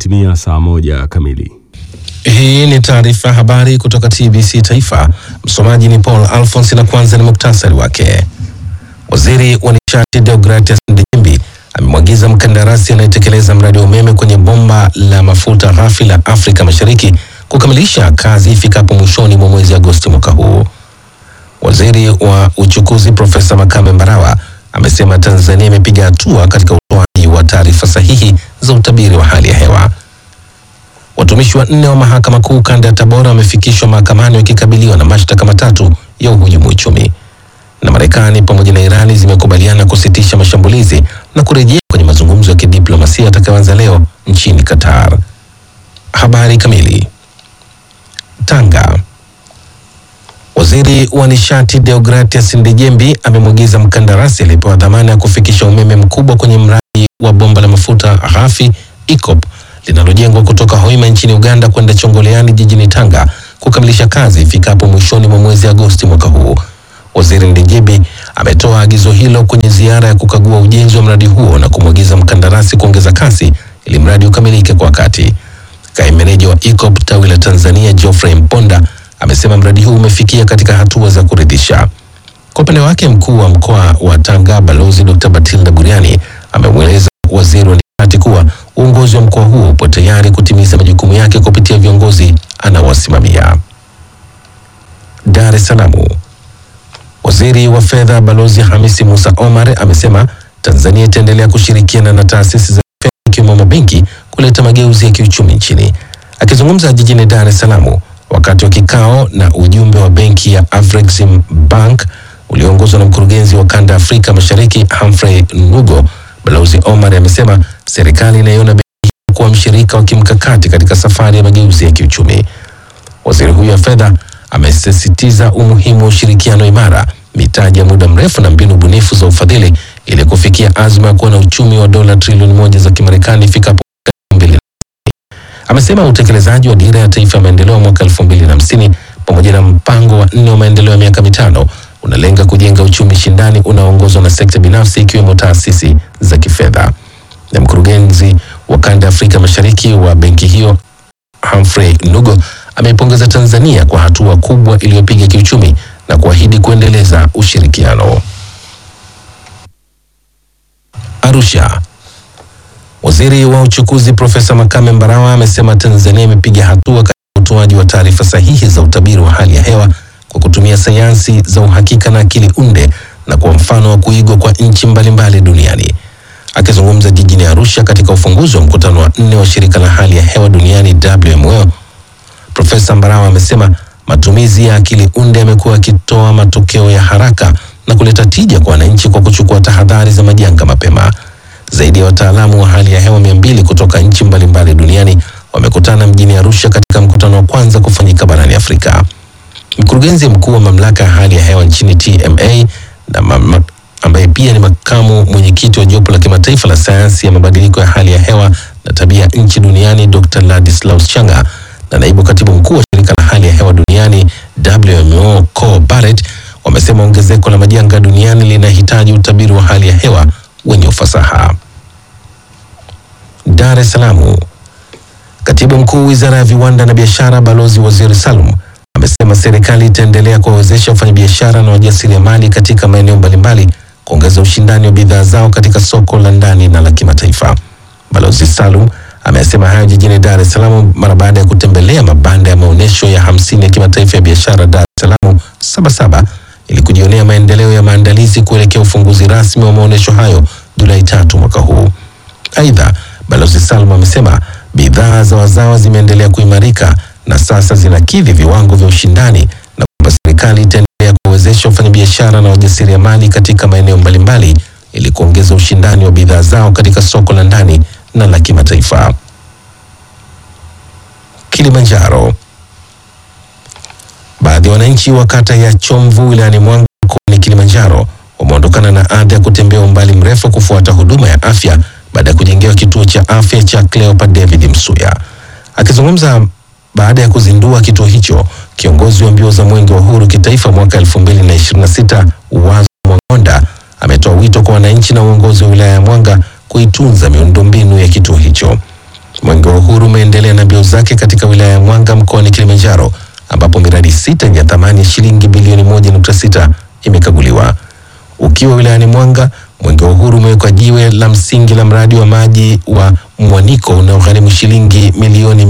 Imetimia saa moja kamili. Hii ni taarifa ya habari kutoka TBC Taifa. Msomaji ni Paul Alphonse na kwanza ni muktasari wake. Waziri wa nishati Deogratias Ndejembi amemwagiza mkandarasi anayetekeleza mradi wa umeme kwenye bomba la mafuta ghafi la Afrika Mashariki kukamilisha kazi ifikapo mwishoni mwa mwezi Agosti mwaka huu. Waziri wa uchukuzi Profesa Makame Mbarawa amesema Tanzania imepiga hatua katika utoaji wa taarifa sahihi za utabiri wa hali ya hewa. Watumishi wanne wa mahakama kuu kanda ya Tabora wamefikishwa mahakamani wakikabiliwa na mashtaka matatu ya uhujumu uchumi. Na Marekani pamoja na Irani zimekubaliana kusitisha mashambulizi na kurejea kwenye mazungumzo ya kidiplomasia yatakayoanza leo nchini Qatar. Habari kamili. Tanga. Waziri wa nishati Deogratias Ndejembi amemwagiza mkandarasi aliyepewa dhamana ya kufikisha umeme mkubwa kwenye mradi wa bomba la mafuta ghafi EACOP linalojengwa kutoka Hoima nchini Uganda kwenda Chongoleani jijini Tanga kukamilisha kazi ifikapo mwishoni mwa mwezi Agosti mwaka huu. Waziri Ndejembi ametoa agizo hilo kwenye ziara ya kukagua ujenzi wa mradi huo na kumwagiza mkandarasi kuongeza kasi ili mradi ukamilike kwa wakati. Kaimu meneja wa EACOP tawi la Tanzania Geoffrey Mponda amesema mradi huu umefikia katika hatua za kuridhisha. Kwa upande wake, mkuu wa mkoa wa Tanga Balozi Dr. Batilda Buriani amemweleza waziri wa nishati kuwa uongozi wa mkoa huo upo tayari kutimiza majukumu yake kupitia viongozi anaowasimamia. Dar es Salaam. Waziri wa fedha Balozi Hamisi Musa Omar amesema Tanzania itaendelea kushirikiana na taasisi za fedha ikiwemo mabenki kuleta mageuzi ya kiuchumi nchini. Akizungumza jijini Dar es Salaam wakati wa kikao na ujumbe wa benki ya Afrexim Bank ulioongozwa na mkurugenzi wa kanda Afrika Mashariki Humphrey Nugo, Balozi Omar amesema serikali inaiona benki hiyo kuwa mshirika wa kimkakati katika safari ya mageuzi ya kiuchumi. Waziri huyo wa fedha amesisitiza umuhimu wa ushirikiano imara, mitaji ya muda mrefu na mbinu bunifu za ufadhili ili kufikia azma ya kuwa na uchumi wa dola trilioni moja za Kimarekani ifikapo mwaka 2050. Amesema utekelezaji wa dira ya taifa ya maendeleo mwaka 2050 pamoja na mpango wa nne wa maendeleo ya miaka mitano unalenga kujenga uchumi shindani unaoongozwa na sekta binafsi ikiwemo taasisi za kifedha. Na mkurugenzi wa kanda ya Afrika Mashariki wa benki hiyo Humphrey Nugo ameipongeza Tanzania kwa hatua kubwa iliyopiga kiuchumi na kuahidi kuendeleza ushirikiano. Arusha. Waziri wa uchukuzi Profesa Makame Mbarawa amesema Tanzania imepiga hatua katika utoaji wa taarifa sahihi za utabiri wa hali ya hewa kwa kutumia sayansi za uhakika na akili unde na kwa mfano wa kuigwa kwa nchi mbalimbali duniani. Akizungumza jijini Arusha katika ufunguzi wa mkutano wa nne wa shirika la hali ya hewa duniani WMO, Profesa Mbarawa amesema matumizi ya akili unde yamekuwa yakitoa matokeo ya haraka na kuleta tija kwa wananchi kwa kuchukua tahadhari za majanga mapema. Zaidi ya wataalamu wa hali ya hewa mia mbili kutoka nchi mbalimbali duniani wamekutana mjini Arusha katika mkutano wa kwanza kufanyika barani Afrika. Mkurugenzi mkuu wa mamlaka ya hali ya hewa nchini TMA na mama, ambaye pia ni makamu mwenyekiti wa jopo la kimataifa la sayansi ya mabadiliko ya hali ya hewa na tabia nchi duniani Dr. Ladislaus Changa na naibu katibu mkuu wa shirika la hali ya hewa duniani WMO Cole Barrett wamesema ongezeko la majanga duniani linahitaji utabiri wa hali ya hewa wenye ufasaha. Dar es Salaam. Katibu mkuu wizara ya viwanda na biashara Balozi Waziri Salum amesema serikali itaendelea kuwawezesha wafanyabiashara na wajasiriamali katika maeneo mbalimbali kuongeza ushindani wa bidhaa zao katika soko la ndani na la kimataifa. Balozi Salum amesema hayo jijini Dar es Salaam mara baada ya kutembelea mabanda ya maonyesho ya hamsini ya kimataifa ya biashara Dar es Salaam Sabasaba ili kujionea maendeleo ya maandalizi kuelekea ufunguzi rasmi wa maonyesho hayo Julai tatu mwaka huu. Aidha, Balozi Salum amesema bidhaa za wazawa zimeendelea kuimarika na sasa zinakidhi viwango vya ushindani na kwamba serikali itaendelea kuwawezesha wafanyabiashara na wajasiriamali katika maeneo mbalimbali ili kuongeza ushindani wa bidhaa zao katika soko la ndani na la kimataifa. Kilimanjaro. Baadhi ya wananchi wa kata ya Chomvu wilayani Mwanga mkoani Kilimanjaro wameondokana na ada ya kutembea umbali mrefu kufuata huduma ya afya baada ya kujengewa kituo cha afya cha Cleopa David Msuya. Akizungumza baada ya kuzindua kituo hicho, kiongozi wa mbio za mwenge wa uhuru kitaifa mwaka 2026 Uwazo Mwangonda ametoa wito kwa wananchi na uongozi wa wilaya ya Mwanga kuitunza miundombinu ya kituo hicho. Mwenge wa Uhuru umeendelea na mbio zake katika wilaya ya Mwanga mkoani Kilimanjaro ambapo miradi sita yenye thamani ya shilingi bilioni 1.6 imekaguliwa. Ukiwa wilayani Mwanga, Mwenge wa Uhuru umewekwa jiwe la msingi la mradi wa maji wa Mwaniko unaogharimu shilingi milioni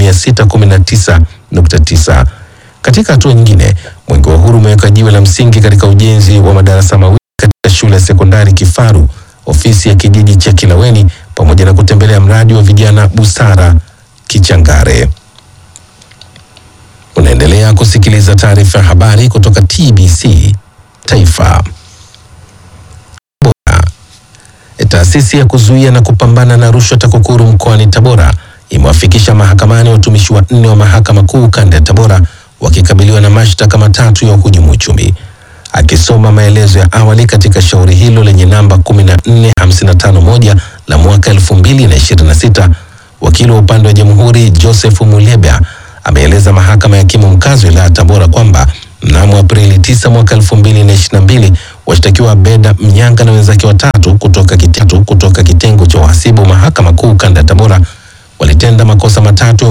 619.9. Katika hatua nyingine, Mwenge wa Uhuru umeweka jiwe la msingi katika ujenzi wa madarasa mawili katika shule ya sekondari Kifaru, ofisi ya kijiji cha Kilaweni pamoja na kutembelea mradi wa vijana Busara Kichangare. Unaendelea kusikiliza taarifa ya habari kutoka TBC Taifa. Tabora. Taasisi ya kuzuia na kupambana na rushwa TAKUKURU mkoani Tabora imewafikisha mahakamani watumishi wanne wa mahakama kuu kanda ya Tabora wakikabiliwa na mashtaka matatu ya uhujumu uchumi. Akisoma maelezo ya awali katika shauri hilo lenye namba 14551 la mwaka 2026, wakili wa upande wa jamhuri Joseph Muleba ameeleza mahakama ya hakimu mkazi wilaya ya Tabora kwamba mnamo Aprili 9 mwaka 2022 washtakiwa Beda Mnyanga na wenzake watatu kutoka kitengo, kutoka kitengo cha uhasibu mahakama kuu kanda ya Tabora walitenda makosa matatu